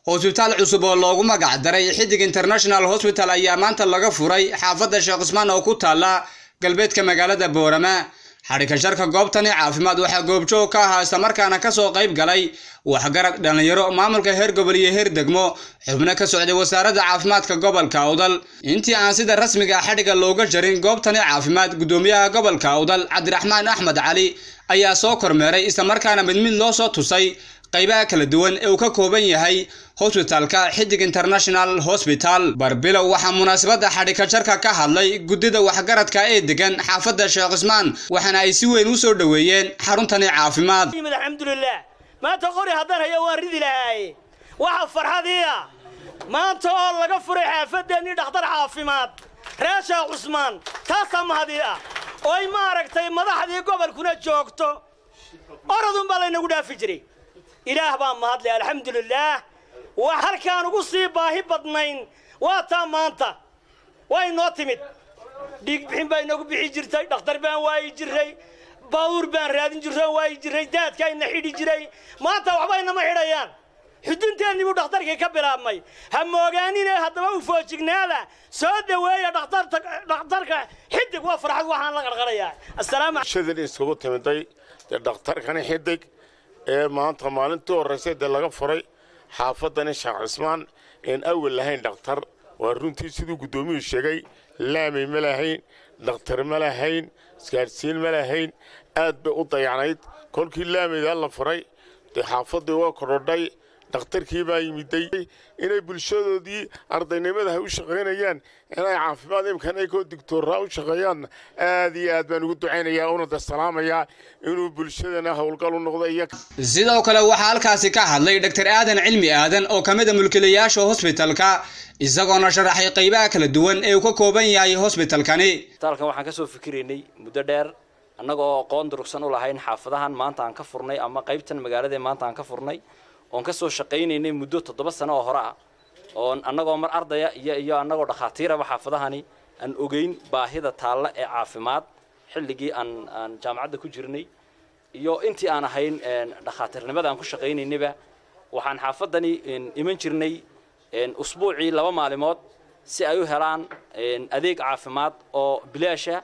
hosbitaal cusub oo loogu magac daray xidig international hosbital ayaa maanta laga furay xaafadda sheekh cusmaan oo ku taalla galbeedka magaalada boorama xadhika sharka goobtani caafimaad waxaa goobjoog ka ahaa islamarkaana kasoo qayb galay waxgarad dhallinyaro maamulka heer gobol iyo heer degmo xubno ka socday wasaaradda caafimaadka gobolka awdal intii aan sida rasmiga xadhiga looga jarin goobtani caafimaad guddoomiyaha gobolka awdal cabdiraxmaan axmed cali ayaa soo kormeeray islamarkaana mid mid loo soo tusay qaybaha kala duwan ee uu ka kooban yahay hosbitalka xidig international hosbital barbilow waxaa munaasabadda xadhika jarka ka hadlay guddida waxgaradka ee degan xaafadda sheekh cusmaan waxaana ay si weyn u soo dhoweeyeen xaruntani caafimaad alxamdulilah maanta qori haddaan hayo waan ridi lahaaye waxa farxadiia maanta oo laga furay xaafadeennii dhakhtar caafimaad reer sheekh cusmaan taasaa mahadii ah ooy maaragtay madaxdii gobolkuna joogto orodunbaa laynagu dhaafi jiray ilaah baa mahadle alxamdulilaah wa halkaan ugu sii baahi badnayn waa taa maanta waa inoo timid dhiig bixin baa inagu bixi jirtay dhakhtar baan waayi jiray baawuur baan raadin jirro waayi jiray daadkaa ina xidhi jiray maanta waxba inama xidhayaan xudunteennii buu dhakhtarkii ka bilaabmay ha moogaanine haddaba u foojignaada soo dhoweeya dhakhtarka xidig waa farxad waxaan la qarqarayaa asalaamshadin isugu timiday dee dhakhtarkani xidig ee maanta maalintii horraysay dee laga furay xaafadani sheekh cismaan een awal lahayn dhakhtar waa runtii siduu guddoomiyuu sheegay laamay ma lahayn dhakhtar ma lahayn isgaadhsiin ma lahayn aad bay u dayacnayd kolkii laamaydaa la furay dee xaafaddii waa kodhodhay dhakhtarkii baa yimiday inay bulshadoodii ardaynimada hay u shaqaynayaan inay caafimaad imkan ay koo digtooraa u shaqeeyaanna aad iyo aad baan ugu ducaynayaa una da salaamayaa inuu bulshadana howlgal u noqdo iyo sidoo kale waxaa halkaasi ka hadlay dr aadan cilmi aadan oo ka mid a mulkiilayaasha hosbitalka isagoona sharaxay qaybaha kala duwan ee uu ka kooban yahay hosbitalkani isbitaalkan waxaan kasoo fikiraynay muddo dheer annaga oo aqoon durugsan u lahayn xaafadahan maanta aan ka furnay ama qaybtan magaaladae maanta aan ka furnay oon kasoo shaqaynaynay muddo toddoba sano oo hore ah oon annagoo mar ardaya iyo iyo annagoo dhakhaatiiraba xaafadahani aan ogeyn baahida taalla ee caafimaad xilligii aan aan jaamacadda ku jirnay iyo intii aan ahayn dhakhaatiirnimada aan ku shaqaynaynayba waxaan xaafadani iman jirnay usbuucii laba maalimood si ay u helaan adeeg caafimaad oo bilaasha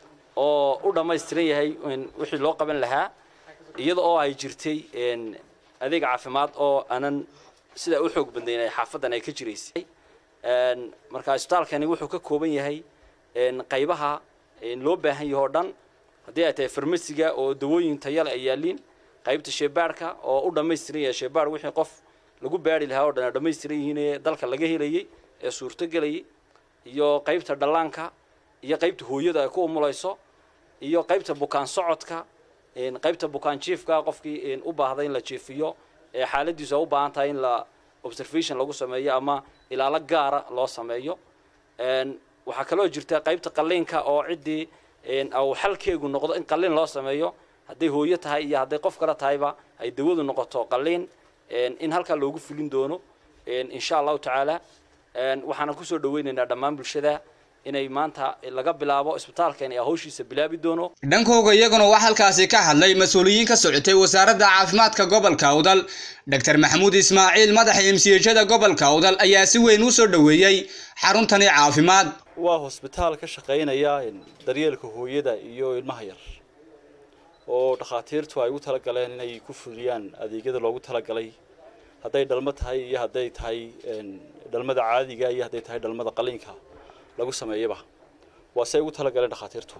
oo u dhammaystiran yahay wixii loo qaban lahaa iyada oo ay jirtay adeeg caafimaad oo aanan sidaa u xoog badnayn ay xaafadan ay ka jiraysay marka isbitaalkani wuxuu ka kooban yahay qaybaha loo baahan yahay oo dhan haddii ay tahay farmasiga oo dawooyin tayale ay yaaliin qaybta sheebaarhka oo u dhammaystiran yahay sheebaar wixii qof lagu baari lahaa oo dhan ay dhammaystiran yihiin ee dalka laga helayay ee suurto gelayay iyo qaybta dhallaanka iyo qaybta hooyada ay ku umulayso iyo qaybta bukaan socodka qaybta bukaan jiifka qofkii u baahday in la jiifiyo ee xaaladiisu ay u baahan tahay in la observation lagu sameeyo ama ilaalo gaara loo sameeyo waxaa kaloo jirta qaybta qalliinka oo ciddii uu xalkeegu noqdo in qalliin loo sameeyo hadday hooyo tahay iyo hadday qof kale tahayba ay dawadu noqoto qalliin in halkaa loogu fulin doono insha allahu tacaala waxaana kusoo dhaweynaynaa dhammaan bulshada inay maanta laga bilaabo isbitaalkani hawshiisa bilaabi doono dhankooga iyaguna waxaa halkaasi ka hadlay mas-uuliyiin ka socotay wasaaradda caafimaadka gobolka awdal dr maxamuud ismaaciil madaxa emsiyejada gobolka awdal ayaa si weyn u soo dhoweeyey xaruntani caafimaad waa hosbitaal ka shaqaynaya daryeelka hooyada iyo ilmaha yar oo dhakhaatiirtu ay ugu talagaleen inay ku fuliyaan adeegyada loogu talagalay hadday dhalmo tahay iyo hadday tahay dhalmada caadiga iyo hadday tahay dhalmada qaliinka lagu sameeyaba waa say ugu talagaleen dhakhaatiirtu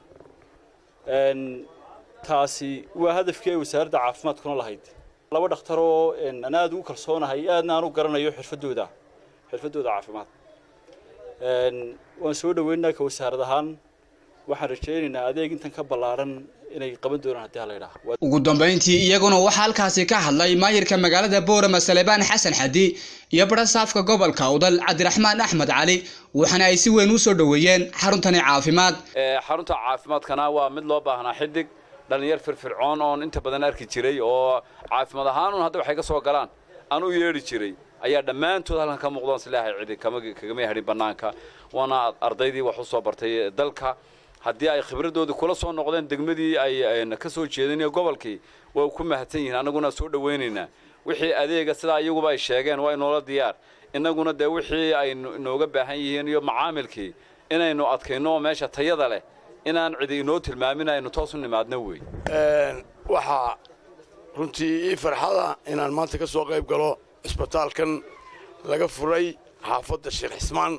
taasi waa hadafkii ay wasaaradda caafimaadkuna lahayd laba dhakhtar oo aan aada ugu kalsoonahay aadna aan u garanayo xirfadooda xirfadooda caafimaad waan soo dhaweynaynaa ka wasaarad ahaan waxaan rajaynaynaa adeeg intan ka ballaaran inay qaban doonaan haddii hala yidhaha ugu dambayntii iyaguna waxaa halkaasi ka hadlay maayirka magaalada boorama salebaan xasan xadi iyo barasaafka gobolka awdal cabdiraxmaan axmed cali waxaana ay si weyn u soo dhoweeyeen xaruntani caafimaad xarunta caafimaadkana waa mid loo baahnaa xidig dhallinyar firfircoon oon inta badan arki jiray oo caafimaad ahaan un hadda waxay ka soo galaan aan u yeedhi jiray ayaa dhammaantood halkan ka muuqdaan silaahay cidi kagama hadhin bannaanka waana ardaydii wax u soo bartay dalka haddii ay khibradoodii kula soo noqdeen degmadii ay ka soo jeedeen iyo gobolkii way ku mahadsan yihiin annaguna soo dhawaynaynaa wixii adeega sidaa iyaguba ay sheegeen waa inoola diyaar innaguna dee wixii ay inooga baahan yihiin iyo macaamilkii inaynu adkayno oo meesha tayada leh inaan cidi inoo tilmaamin aynu toos u nimaadno wey waxaa runtii ii farxada inaan maanta ka soo qayb galo isbitaalkan laga furay xaafadda sheekh xismaan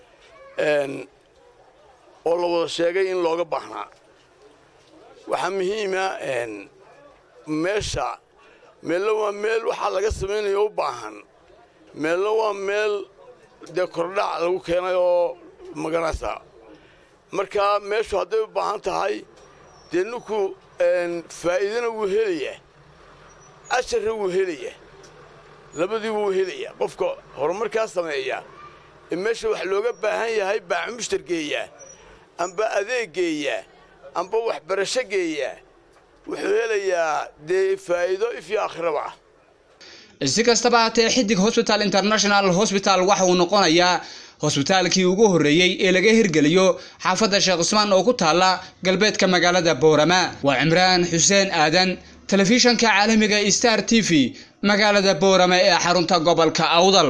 oo la wada sheegay in looga baahnaa waxaa muhiima meesha meelna waa meel waxaa laga samaynayo u baahan meelna waa meel dee kordhac lagu keenay oo maganaysa marka meeshu hadday u baahan tahay dee ninku faa'iidana wuu helayaa asharna wuu helayaa labadii wuu helayaa qofka horumarkaa sameeya ee meesha wax looga baahan yahay baac mushtar geeyaa amba adeeg geeyaa amba waxbarasho geeyaa wuxuu helayaa dee faa'iido ifyo aakhiraba ah si kastaba haatee xidig hosbital international hosbital waxa uu noqonayaa hosbitaalkii ugu horreeyey ee laga hirgeliyo xaafadda sheekh cusmaan oo ku taalla galbeedka magaalada boorama waa cimraan xuseen aadan telefishanka caalamiga star t v magaalada boorama ee xarunta gobolka awdal